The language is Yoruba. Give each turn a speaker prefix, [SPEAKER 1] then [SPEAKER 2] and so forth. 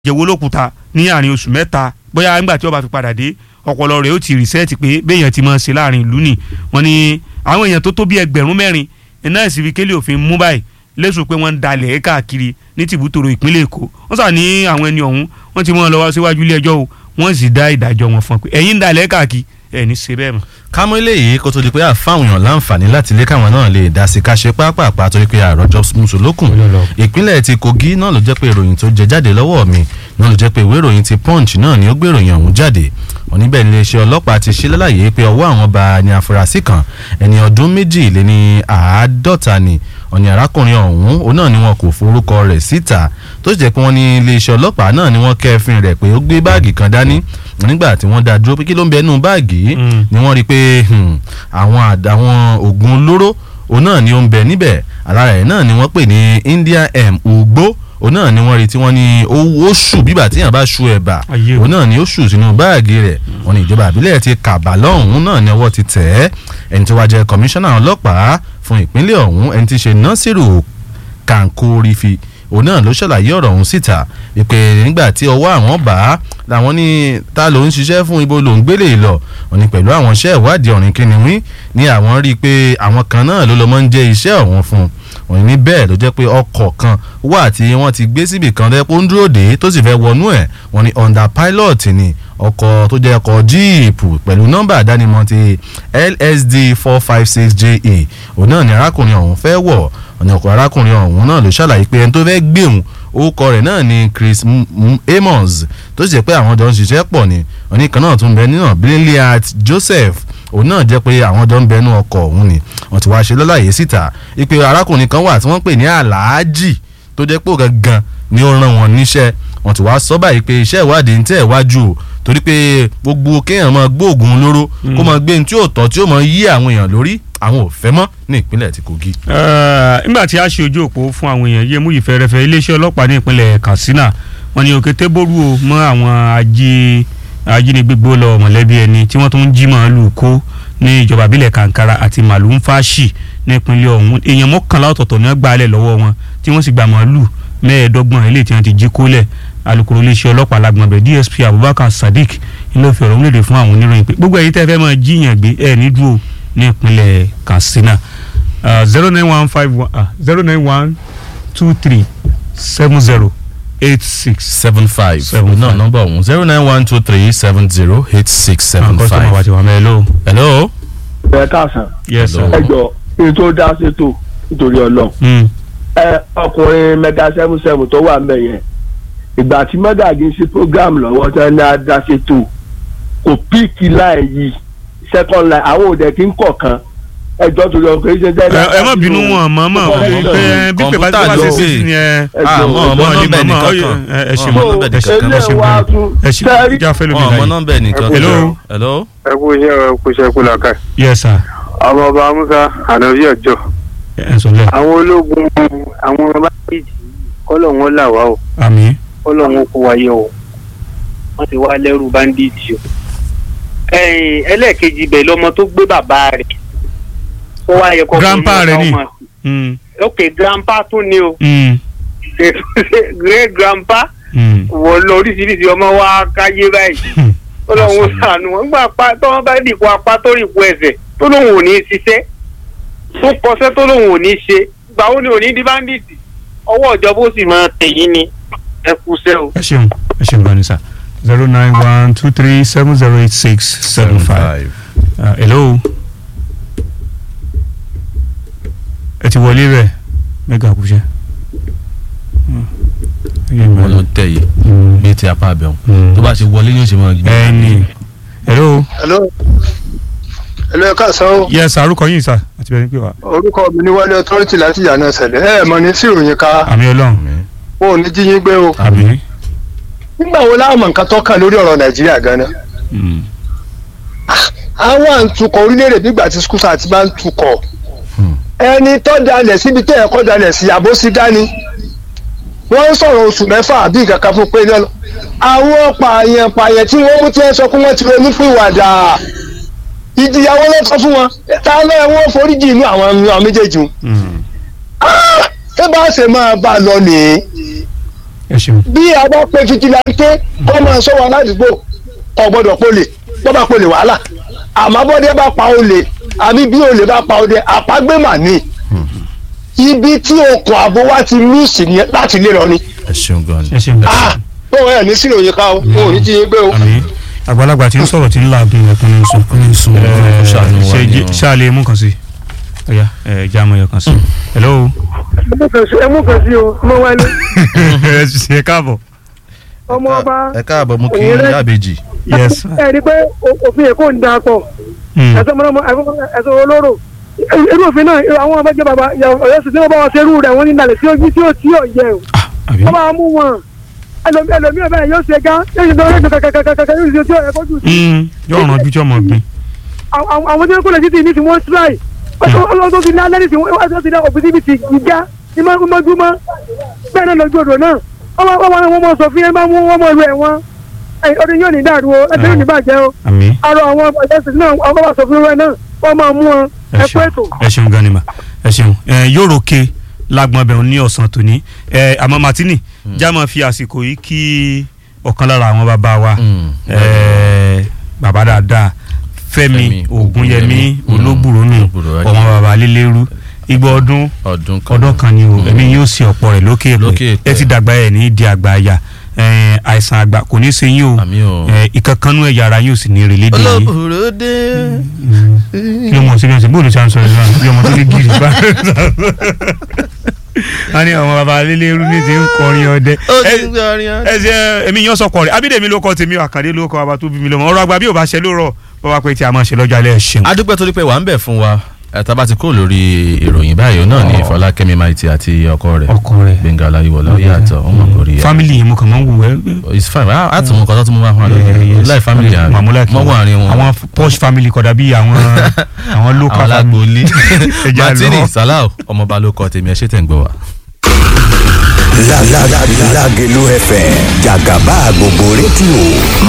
[SPEAKER 1] jẹ̀wọ́ lókùúta ní àárín oṣù mẹ́ta bóyá nígbà tí ó bá fi padà dé ọpọlọ rẹ̀ ó ti rìsẹ́ẹ̀tì pé béèyàn ti máa ṣe láàrin ìlú nì wọ́n ní àwọn èèyàn tó tó bí ẹgbẹ̀rún mẹ́rin iná ìsìnkú kélé òfin mú báyìí lẹ́sùn pé wọ́n ń dalẹ̀ káàkiri ní tìbútòrò ìpínlẹ̀ èkó wọ́n sà ní àwọn ẹni ọ̀hún wọ́n ti mú wọn lọ wá síwájú ilé ẹjọ́ o wọ́n sì dá ìdájọ́ wọn fún un pé ẹ̀yin ń dalẹ̀ káàkiri ẹ̀ ní ṣe bẹ́ẹ̀ mọ́.
[SPEAKER 2] kámọ́ eléyìí kó tó di pé àfáwọn èèyàn láǹfààní láti lé káwọn náà lè dá sí ká ṣe pápápá torí pé àròjọ mùsùlùkùn ìpínlẹ̀ ti kogi náà ló jẹ́ pé ìròyìn tó jẹ jáde lọ́wọ́ mi náà ló jẹ́ pé ìwé ìròyìn ti punch náà ni ó gbé ìròyìn ọ̀hún jáde oníbẹ̀ iléeṣẹ́ ọlọ́pàá ti ṣe lálàyé pé ọwọ́ àwọn bá ní afurasí kan ẹni ọdún méjì lé ní àádọ́ta ni ọ̀nì arákùnrin ọ̀hún òun náà ni wọn kò forúkọ rẹ̀ síta tó sì jẹ́ pé wọ́n ní iléeṣẹ́ ọlọ́pàá náà ni wọ́n kẹ́fìn rẹ̀ pé ó gbé báàgì kan dání nígbà tí wọ́n dá dúró pé kí ló ń bẹ nínú báàgì yìí ni wọ́n rí i pé àwọn àwọn oògùn olóró òun náà ni ó ń bẹ níbẹ̀ alára ẹ̀ náà ni wọ́n pè ní India M ugbó òun náà ni wọ́n rí tí wọ́n ní ó ṣù bíbà tí yàn bá ṣu ẹ̀bà òun náà ni ó ṣù sínú báàgì rẹ̀ wọ́n ní ìjọba àbílẹ̀ ti kàbà lọ́hùn-ún náà ni ọwọ́ ti tẹ̀ ẹ́ ẹni tó wá jẹ́ kọmíṣánná ọlọ́pàá fún ìpínlẹ̀ ọ̀hún ẹni tí ṣe Nasiru Kankorifi òun náà ló ṣàlàyé ọ̀rọ̀ ọ̀hún síta ìpè nígbà tí ọwọ́ àwọn bá làwọn ní ta ló ń ṣiṣẹ́ fún ibo ló ń gbélé lọ wọ́n ní pẹ̀lú àwọn iṣẹ́ ìwádìí ọ̀rìn kìnìún ní àwọn rí i pé àwọn kan náà ló lọ́ mọ́ ń jẹ́ iṣẹ́ ọ̀hún fún un wọ́n ní bẹ́ẹ̀ ló jẹ́ pé ọkọ̀ kan wà tí wọ́n ti gbé síbì kan lẹ́pọ̀ ń dúró dé tó sì fẹ́ wọnú ẹ̀ wọ́n ní under pilot ni ọkọ̀ tó jẹ́ ọkọ̀ jíìpù pẹ̀lú nọ́mbà àdánimọ̀ ti LSD four five six JA òun náà ni arákùnrin ọ̀hún fẹ́ wọ̀ ọ̀nà ọkọ̀ arákùnrin ọ̀hún náà ló ṣàlàyé pé ẹni tó fẹ́ gbéhùn orúkọ rẹ̀ náà ni Chris Amos tó sì jẹ́ pé àwọn jọ ń ṣiṣẹ́ pọ̀ ni oníkan náà tún bẹ nínú Brilliant Joseph òun náà jẹ́ pé àwọn jọ ń bẹnu ọkọ̀ ọ̀hún ni wọ́n ti wáá ṣe lọ́láyè síta ìpè arákùnrin kan wà tí wọ́n pè ní aláàjì tó jẹ́ pé gangan ni ó rán wọn níṣẹ́ wọ́n ti wáá sọ báyìí pé iṣẹ́ ìwádìí ń tẹ̀ wájú o torí pé gbogbo kéèyàn máa gbóògùn olóró kó máa gbé ní tí ò tọ́ tí ó máa yí àwọn èèyàn lórí àwọn ò fẹ́ mọ́ ní ìpínlẹ̀ ti Kogi.
[SPEAKER 1] nígbà tí a ṣe ojú òpó fún àwọn èèyàn yé mú ìfẹ́rẹ́fẹ́ iléeṣẹ́ ọlọ́pàá ní ìpínlẹ̀ Katsina wọ́n ní òkété bóru o mọ́ àwọn ajé ajínigbé gbó lọ mọ̀lẹ́bí ẹni tí wọ́n tún ń jí màálù kó ní ìjọba ìbílẹ̀ Kankara àti màálù ń fàṣì ní ìpínlẹ̀ ọ̀hún èèyàn mọ́kànlá ọ̀tọ̀ọ̀tọ̀ ní wọ́n gbà á lẹ̀ lọ́wọ́ wọn tí wọ́n sì gba màálù mẹ́ẹ̀ẹ́dọ́gbọ̀n eléyìí tí wọ́n ti jí kólẹ̀ alukoro iléeṣẹ́ ọlọ́pàá lágbọ̀nbẹ̀ DSP Abubakar Sadiq ló fi ọ̀rọ̀ múlẹ̀dẹ̀ fún àwọn oníròyìn pé gbogbo èyí tẹ́ fẹ́ máa jíyàn gbé ẹ̀ ní dúró ní ìpínlẹ̀ Katsina zero nine one five one zero nine one two three seven zero eight six
[SPEAKER 2] seven five seven náà nọ́mbà ọ̀hún zero nine one two three seven zero eight six seven
[SPEAKER 1] kọ́sọ́mọ̀
[SPEAKER 2] five.
[SPEAKER 1] wa ti wà mẹ́ hello.
[SPEAKER 2] hello.
[SPEAKER 3] ẹ káàsán
[SPEAKER 1] yes sir.
[SPEAKER 2] Hello.
[SPEAKER 3] ẹ jọ èyí tó dá sétò nítorí Ọlọ́run
[SPEAKER 1] Mm.
[SPEAKER 3] ẹ ọkùnrin mẹ́ta seven seven tó wà ńbẹ̀ yẹn ìgbà tí mẹgàgì ń ṣe program lọ́wọ́ tí wọn ní adá sétò kò píìkì láì yí second line àwọn òde kí ń kọ̀ọ̀kan ẹjọ́ torí ọkọ̀ yìí ṣe
[SPEAKER 1] ẹ ẹ má bínú wọn mọ mọ pé bí pé bá ti wá sí sí ni ẹ
[SPEAKER 2] àmọ́ ọmọ
[SPEAKER 1] wọn ní
[SPEAKER 2] nọ́mbà
[SPEAKER 1] mọ
[SPEAKER 2] nìkan
[SPEAKER 1] ẹ ẹ ṣe
[SPEAKER 2] ọmọ
[SPEAKER 1] mọ
[SPEAKER 2] nọ́mbà nìkan
[SPEAKER 1] ẹ ṣe
[SPEAKER 3] eléyìí wá
[SPEAKER 1] mọ
[SPEAKER 3] tún
[SPEAKER 1] ẹ ṣe
[SPEAKER 3] sẹ́rí
[SPEAKER 1] ìjà fẹlẹ mi
[SPEAKER 2] ọmọ
[SPEAKER 1] láyé.
[SPEAKER 2] nọ́mbà nìkan.
[SPEAKER 1] Hello.
[SPEAKER 2] hello.
[SPEAKER 4] ẹ kú iṣẹ́ ẹ kú iṣẹ́ kú làkà.
[SPEAKER 1] yes sir
[SPEAKER 4] ọmọ ọba musa ànàbí ọjọ́
[SPEAKER 1] ẹ sọ lẹ
[SPEAKER 4] àwọn ológun àwọn báyìí kọ́lọ̀ wọn là wá o
[SPEAKER 1] àmì
[SPEAKER 4] kọ́lọ̀ wọn kó wáyé o wọ́n ti wá lẹ́rù báńdíìtì o. ẹ̀yìn ẹlẹ́ẹ̀kejì bẹ̀ lọ́mọ tó gbé bàbá rẹ̀ ó wá yẹ kó
[SPEAKER 1] Grandpa rẹ̀ ni. Mm,
[SPEAKER 4] ok grandpa tún ni o
[SPEAKER 1] mm,
[SPEAKER 4] great grandpa
[SPEAKER 1] mm.
[SPEAKER 4] wọ lọ oríṣiríṣi ọmọ wa káyé báyìí ó lóun ó sànù wọn gbà pa tó wọn bá dìpọ̀ apá tó rìpọ̀ ẹsẹ̀ tó lóun ò ní ṣiṣẹ́ tó kọsẹ́ tó lóun ò ní ṣe gbà ó ní òní di báńdíìtì ọwọ́ ìjọba ó sì máa tẹ̀yìn ni ẹ kú sẹ́ o.
[SPEAKER 1] ẹ ṣeun ẹ ṣeun gan ni sir zero nine one two three seven zero eight six seven five hello ẹ ti wọlé rẹ mẹga kúṣẹ.
[SPEAKER 2] wọn ló tẹ yìí bíi ti apá abẹ wọn
[SPEAKER 1] Mm.
[SPEAKER 2] tó bá ti wọlé yóò ṣe máa gbé.
[SPEAKER 1] ẹni hello
[SPEAKER 5] hello hello ẹ káàsán o
[SPEAKER 1] yes arúkọ yìí sir àti bẹ́ẹ̀ ni pé wá
[SPEAKER 5] orúkọ mi ní wálé authority láti yànnà ṣẹlẹ̀ ẹ mọ̀ ní sí ìròyìn ká
[SPEAKER 1] àmì Ọlọ́run
[SPEAKER 5] wọn ò ní jí yín gbé o
[SPEAKER 1] àmì.
[SPEAKER 5] nígbà wo láwọn mọ̀ nǹkan tó kàn lórí ọ̀rọ̀ nàìjíríà gan-an
[SPEAKER 1] Mm.
[SPEAKER 5] àwọn àǹtukọ̀ orílẹ̀-èdè nígbà tí skúsà àti máa ń tukọ̀
[SPEAKER 2] Hmm.
[SPEAKER 5] ẹni tó dalẹ̀ síbi tẹ́ ẹ̀ kọ́ dalẹ̀ sí àbó sí dání wọ́n ń sọ̀rọ̀ oṣù mẹ́fà àbí nǹkan kan fún pé lọ́lọ́ àwọn pààyàn pààyàn tí wọ́n mú tí wọ́n sọ pé wọ́n ti ronú fún ìwàdà ìjìyàwó ló tọ́ fún wọn ta ló ẹ wọ́n foríjì inú àwọn àwọn méjèèjì wọn.
[SPEAKER 1] Mm.
[SPEAKER 5] ṣé bá a ṣe máa bá a lọ nìyí
[SPEAKER 1] ẹ ṣeun.
[SPEAKER 5] bí a bá pe fitilante kọ́ máa sọ wa ládùúgbò kò gbọ́dọ̀ polè bọ́ bá polè wàhálà àmọ́ bọ́dẹ bá pa olè àbí bí olè bá pa ọdẹ àpagbé mà ní ibi tí okùn àbò wa ti lùsì ní láti lè lọ ni
[SPEAKER 2] ẹ ṣeun gan ni.
[SPEAKER 1] ẹ ṣeun.
[SPEAKER 5] ah bó wọn ẹ̀ ní sílò yìí ká o wọn ò ní jí yín gbé o.
[SPEAKER 1] àmì àgbàlagbà tí ń sọ̀rọ̀ tí ń làágùn ẹ̀kún ní sùn.
[SPEAKER 2] ní sùn kó ṣàánú wa
[SPEAKER 1] ṣe
[SPEAKER 2] ni o.
[SPEAKER 1] ṣáàlì mú kan sí ọ̀yà ẹ̀ já mọ̀ yọ̀ kan sí. hello.
[SPEAKER 6] ẹ mú kan sí o mo wá ní
[SPEAKER 1] ẹ ṣe káàbọ̀.
[SPEAKER 6] ọmọ ọba
[SPEAKER 2] ẹ káàbọ̀ mú kí
[SPEAKER 6] Òyìnbó.
[SPEAKER 2] yábejì.
[SPEAKER 1] yes.
[SPEAKER 6] ẹ rí i pé o- òfin èkó ń da pọ̀
[SPEAKER 1] Hmm.
[SPEAKER 6] ẹ̀sọ́ mọ́nàmọ́ ẹ̀sọ́ olóró irú òfin náà àwọn ọmọ ẹgbẹ́ bàbá ọ̀yọ́ sì ní wọ́n bá wọn ṣe irú rẹ̀ wọ́n ní ìdàlẹ̀ tí ó tí ó tí ó yẹ o
[SPEAKER 1] Ah, àbí.
[SPEAKER 6] wọ́n bá mú wọn ẹlòmí ẹlòmí ọ̀bẹ yóò ṣe gá yóò ṣe dọ́rọ́ kàkàkàkàkà yóò ṣe tí ó yẹ kó jù sí
[SPEAKER 1] Hmm, yóò ràn ojú tí ọmọ gbin.
[SPEAKER 6] àwọn àwọn tí wọ́n kó lè títì ní ti wọ́n tíráì ọlọ́dún ti ní alẹ́ ní ti wọ́n ti ní òbítíbitì gíga ní mọ́júmọ́ bẹ́ẹ̀ náà lójú odò náà wọ́n wọ́n wọ́n mọ̀ sọ fún yẹn bá mú wọ́n mọ̀ ìlú ẹ̀ wọn ọdún yóò ní dàrú o ẹgbẹ́ yóò ní bàjẹ́ o
[SPEAKER 1] àmì.
[SPEAKER 6] àrò àwọn ọ̀jẹ̀sìn náà wọ́n bá sọ fún wọn náà wọ́n máa mú wọn
[SPEAKER 1] ẹ
[SPEAKER 6] ẹ kú
[SPEAKER 1] ṣeun
[SPEAKER 6] ètò.
[SPEAKER 1] ẹ ṣeun gan ni mà ẹ ṣeun ẹ yóò roke lágbọn bẹ̀rù ní ọ̀sán tòní ẹ àmọ́ martini já máa fi àsìkò yìí kí ọ̀kan lára àwọn bàbá wa
[SPEAKER 2] Mm.
[SPEAKER 1] ẹ bàbá dáadáa Fẹ́mi
[SPEAKER 2] Fẹ́mi
[SPEAKER 1] Ògúnyẹmí
[SPEAKER 2] Ògúnyẹmí,
[SPEAKER 1] olóbùrò nù
[SPEAKER 2] Olóbùrò, ajé.
[SPEAKER 1] ọmọ bàbá lélẹ́rú igbó ọdún
[SPEAKER 2] ọdún kan.
[SPEAKER 1] ọdún kan ni o ẹ̀mí yóò ṣe ọ̀pọ̀ rẹ̀ lókè
[SPEAKER 2] Lókè
[SPEAKER 1] èpè
[SPEAKER 2] èpè.
[SPEAKER 1] ẹ ti dàgbà ẹ̀ ní di àgbà àyà ẹ, àìsàn àgbà kò ní í ṣe yín o
[SPEAKER 2] àmì o.
[SPEAKER 1] ẹ, ìkankanú ẹ̀yà ara yóò sì ní ìrèlè dè yín
[SPEAKER 2] olóbùrò dé.
[SPEAKER 1] kí ló mọ̀ sí bí wọ́n ṣe bóòlù ṣe à ń sọ ìlú náà bí ọmọ tó ní gírì bá wọ́n ní ọmọ bàbá lélẹ́rú ní ti ń kọrin ọdẹ
[SPEAKER 2] ó
[SPEAKER 1] ẹ
[SPEAKER 2] ti ń gbọ́rin ọ́.
[SPEAKER 1] ẹ ṣe èmi yan sọkọ rẹ abídèmí ló kọ tèmi àkàdé ló kọ bàbá tó bí mi lọmọ ọ̀rọ̀ àgbà bí ò bá ṣe ló rọ bàbá pé tí a máa ṣe lọ́jọ́ alẹ́ ṣeun.
[SPEAKER 2] adúpẹ́ torí pé wà ń bẹ̀ fún wa ẹ̀ta bá ti kó lórí ìròyìn báyìí náà ni Fọlákẹ́mi Maiti àti ọkọ rẹ̀
[SPEAKER 1] ọkọ rẹ
[SPEAKER 2] Gbẹ̀ngà Ọláyíwọlá ó yàtọ̀ ọmọ kórìí ẹ̀.
[SPEAKER 1] family yẹn mo kàn máa ń wù ẹ.
[SPEAKER 2] it's fine a a tún mú nǹkan tó tún mú wá fún wa lórí láì family àárín
[SPEAKER 1] mamula kí
[SPEAKER 2] mọ́wọ́ àárín wọn
[SPEAKER 1] àwọn posh family kọ̀dà bí àwọn àwọn local
[SPEAKER 2] àwọn alágbóolé
[SPEAKER 1] Ẹja
[SPEAKER 2] Martini
[SPEAKER 1] lọ.
[SPEAKER 2] Salau ọmọọba ló kọ tèmi ẹ ṣé tẹ̀ ń gbọ́ wa.
[SPEAKER 7] Lágẹ̀lú FM jàgàbá gbogbo rédíò máa